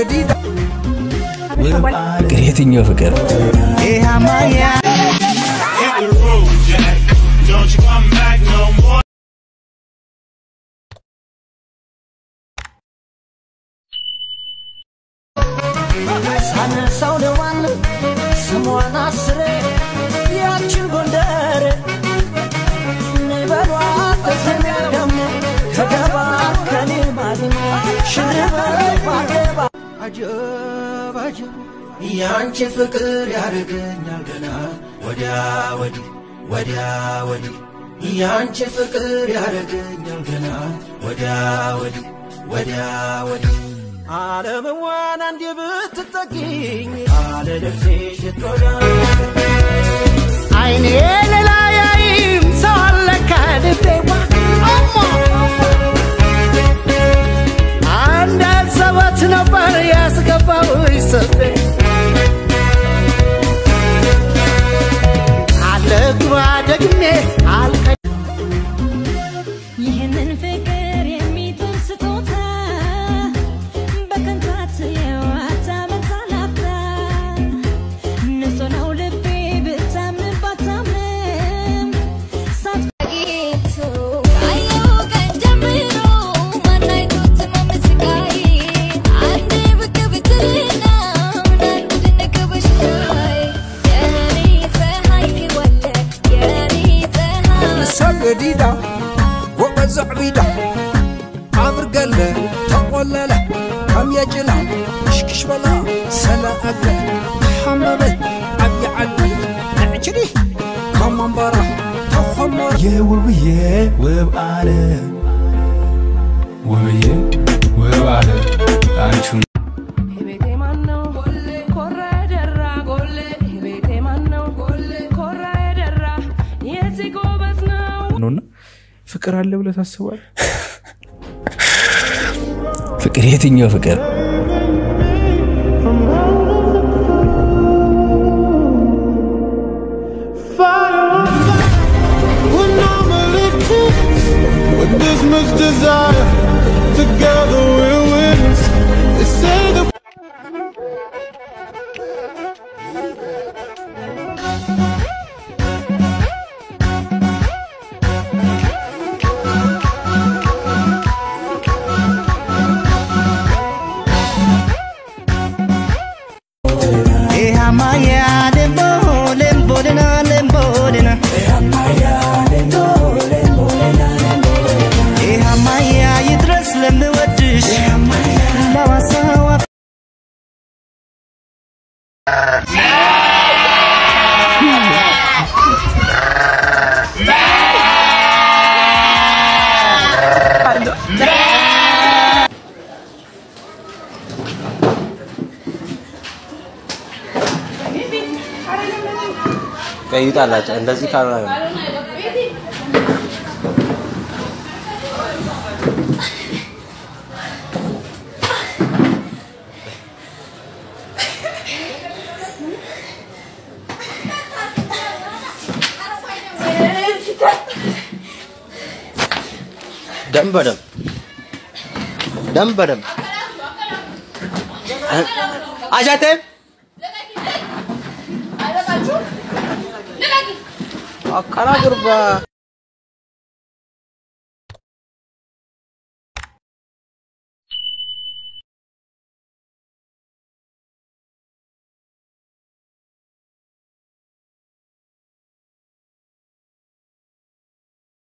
ፍቅር የትኛው ፍቅር? Hit the road, Jack. Don't you come back no more. ሳነሳው ደዋል ስሟን አስሬ ያችን ጎንደር በሏ ተሰሚያ ደግሞ ተገባ ከኔ ማሊሞ ሽርበል ባገባ አጀብ አጀብ ያንቺ ፍቅር ያደርገኛል ገና ወዲያ ወዲህ ወዲያ ወዲህ ያንቺ ፍቅር ያደርገኛል ገና ወዲያ ወዲህ ወዲያ ወዲህ ዓለምዋን አንዴ ብትጠጊኝ አለ ልብሴ ሽቶዳ አይኔ ሌላ ያይም ሰው አለ ከልቤዋ እሞ አንድ ሰበት ነበር ያስገባው ይሰቤ አለግባ ደግሜ አልቀ ይህንን ፍቅር የሚጥል ስጦታ በከንታት የዋታ መታላፍታ ንጹህ ነው ልቤ ብታምን ባታምንም ሳትጌቱ ካየው ቀን ጀምሮ ማናይቶት መመስቃይ አንዴ ብቅ ብትልና ምናሉ ድንቅ በሽታይ የኔ ፀሐይ ክወለ የኔ ፀሐይ ሰገዲዳ ወቀዘዕ ቢዳ ዓብር ገለ ተቆለለ ከም የጭላ ሽክሽ በላ ሰላአገ ተሓመመ ዓብዪ ዓዲ ንዕችዲ ከም መንበራ ተኾመረ የውብዬ ውብ ዓለም ውብዬ ውብ ዓለም አንቺን ቤቴ ማነው ኮራ የደራ ጎሌ ቤቴ ማነው ኮራ የደራ የዚህ ጎበዝ ነው ነውና ፍቅር አለ ብለህ ታስባለህ? ፍቅር የትኛው ፍቅር? When I'm a little with this much desire, together we're winners. They say that. ይድረስ ለምወድሽ ለዋሳዋ ቀይጣላቸው እንደዚህ ካልሆነ ደም በደም ደም በደም አጃቴም አካላ ጉርባ